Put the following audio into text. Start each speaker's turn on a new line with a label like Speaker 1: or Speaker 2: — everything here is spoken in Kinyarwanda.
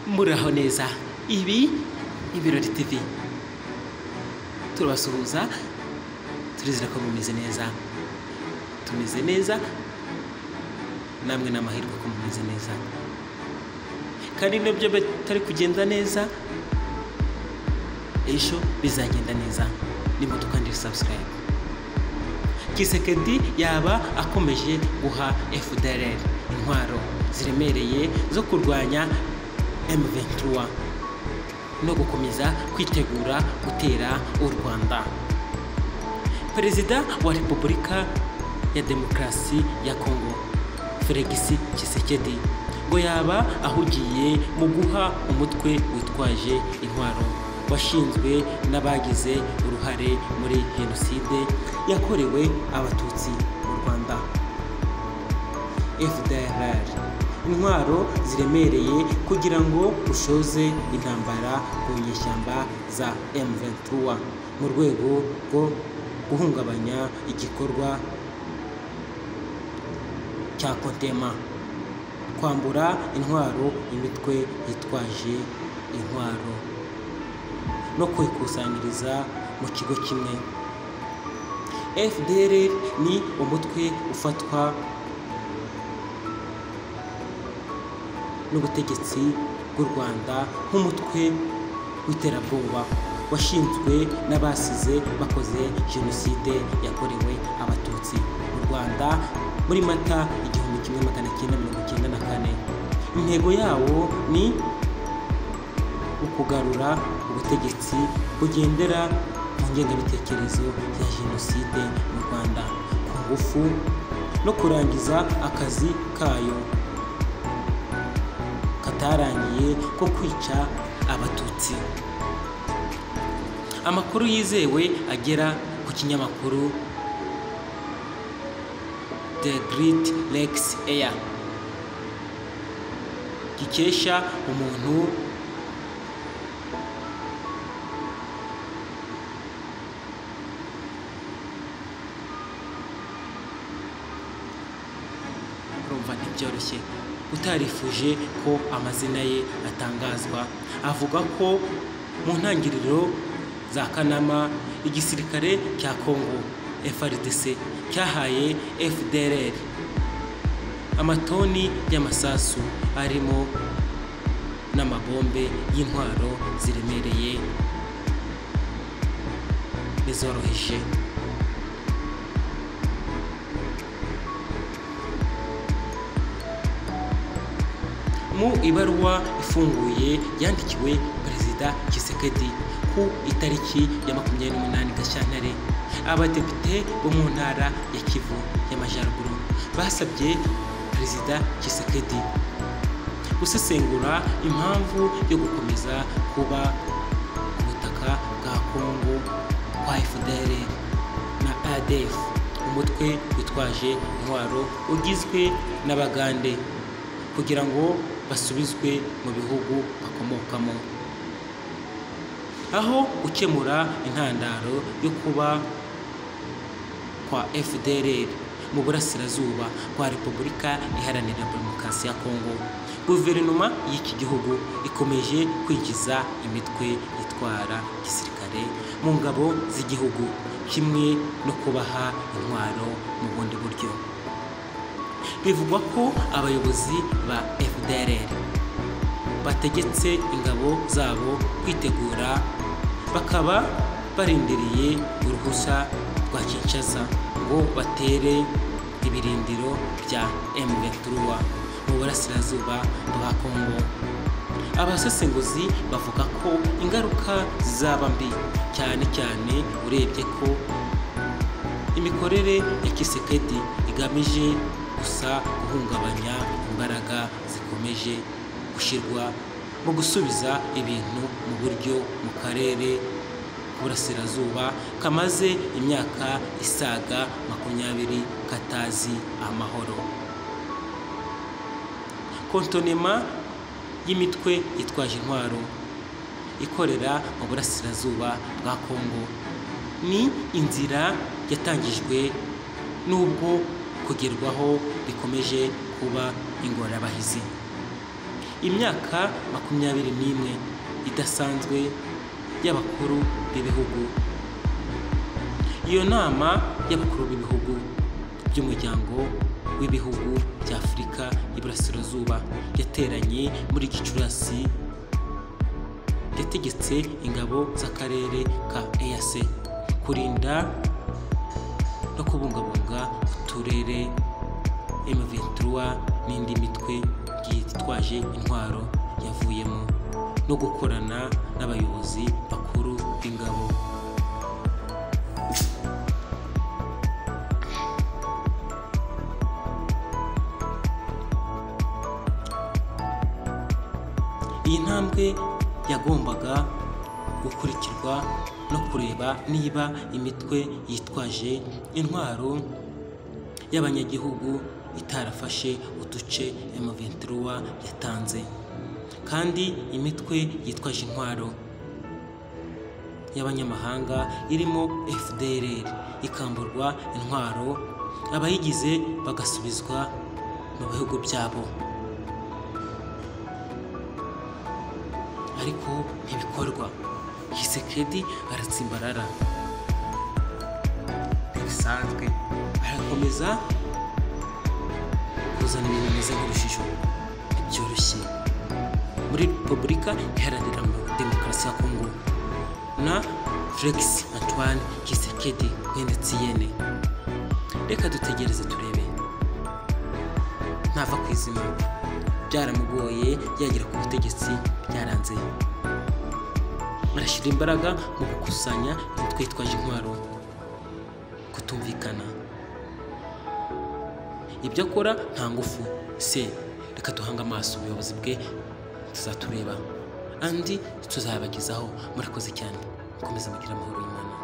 Speaker 1: muraho neza ibi ibirori tv turabasuhuza turizera ko mumeze neza tumeze neza namwe ni amahirwe ko mumeze neza kandi nabyo bitari kugenda neza ejo bizagenda neza nimutuka ndi sabusikarayibu kisekedi yaba akomeje guha fdr intwaro ziremereye zo kurwanya M23 no gukomeza kwitegura gutera u Rwanda Perezida wa Repubulika ya Demokarasi ya Kongo Felix Tshisekedi ngo yaba ahugiye mu guha umutwe witwaje intwaro washinzwe n'abagize uruhare muri jenoside yakorewe abatutsi mu Rwanda FDLR intwaro ziremereye kugira ngo ushoze intambara ku nyeshyamba za M23 mu rwego rwo guhungabanya igikorwa cya kontema kwambura intwaro imitwe yitwaje intwaro no kwikusanyiriza mu kigo kimwe FDR ni umutwe ufatwa n'ubutegetsi bw'u Rwanda nk'umutwe w'iterabwoba washinzwe n'abasize bakoze jenoside yakorewe abatutsi mu Rwanda muri mata igihumbi kimwe magana cyenda mirongo icyenda na kane intego yawo ni ukugarura ubutegetsi bugendera ku ngengabitekerezo ya jenoside mu Rwanda ku ngufu no kurangiza akazi kayo katarangiye ko kwica abatutsi amakuru yizewe agera ku kinyamakuru the great lex air gikesha umuntu urumva ntibyoroshye utarifuje ko amazina ye atangazwa avuga ko mu ntangiriro za kanama igisirikare cya kongo frdc cyahaye fdrr amatoni y'amasasu arimo n'amabombe y'intwaro ziremereye n'izoroheje mu ibaruwa ifunguye yandikiwe perezida kisekedi ku itariki ya makumyabiri n'umunani gashyantare abadepite bo mu ntara ya kivu y'amajyaruguru basabye perezida kisekedi gusesengura impamvu yo gukomeza kuba ku butaka bwa kongo kwa fdr na adf umutwe witwaje intwaro ugizwe n'abagande kugira ngo basubizwe mu bihugu bakomokamo aho gukemura intandaro yo kuba kwa fdr mu burasirazuba bwa repubulika iharanira demokarasi ya kongo guverinoma y'iki gihugu ikomeje kwinjiza imitwe itwara gisirikare mu ngabo z'igihugu kimwe no kubaha intwaro mu bundi buryo bivugwa ko abayobozi ba fdr bategetse ingabo zabo kwitegura bakaba barindiriye uruhushya rwa kinshasa ngo batere ibirindiro bya mventura mu burasirazuba bwa kongo abasesenguzi bavuga ko ingaruka zizaba mbi cyane cyane urebye ko imikorere ya kisekedi igamije gusa guhungabanya imbaraga zikomeje gushyirwa mu gusubiza ibintu mu buryo mu karere k'uburasirazuba kamaze imyaka isaga makumyabiri katazi amahoro kontonema y'imitwe yitwaje intwaro ikorera mu burasirazuba bwa kongo ni inzira yatangijwe n'ubwo kugerwaho bikomeje kuba ingorabahizi imyaka makumyabiri n'imwe idasanzwe y'abakuru b'ibihugu iyo nama y'abakuru b'ibihugu by'umuryango w'ibihugu bya afurika y'iburasirazuba yateranye muri gicurasi yategetse ingabo z'akarere ka eac kurinda no kubungabunga uturere M23 n'indi mitwe yitwaje intwaro yavuyemo no gukorana n'abayobozi bakuru b'ingabo iyi ntambwe yagombaga gukurikirwa no kureba niba imitwe yitwaje intwaro y'abanyagihugu itarafashe uduce M23 yatanze kandi imitwe yitwaje intwaro y'abanyamahanga irimo FDLR ikamburwa intwaro abayigize bagasubizwa mu bihugu byabo ariko ntibikorwa hisekedi aratsimbarara ntibisanzwe arakomeza kuzana ibintu bimeze nk'urujijo byoroshye muri repubulika iharanira demokarasi ya kongo na felix antoine hisekedi mwene tsiyene reka dutegereze turebe ntava ku izima byaramugoye yagera ku butegetsi byaranze arashyira imbaraga mu gukusanya imitwe yitwaje intwaro kutumvikana ibyo akora nta ngufu se reka duhanga amaso ubuyobozi bwe tuzatureba andi tuzabagezaho murakoze cyane mukomeze mugira amahoro y'imana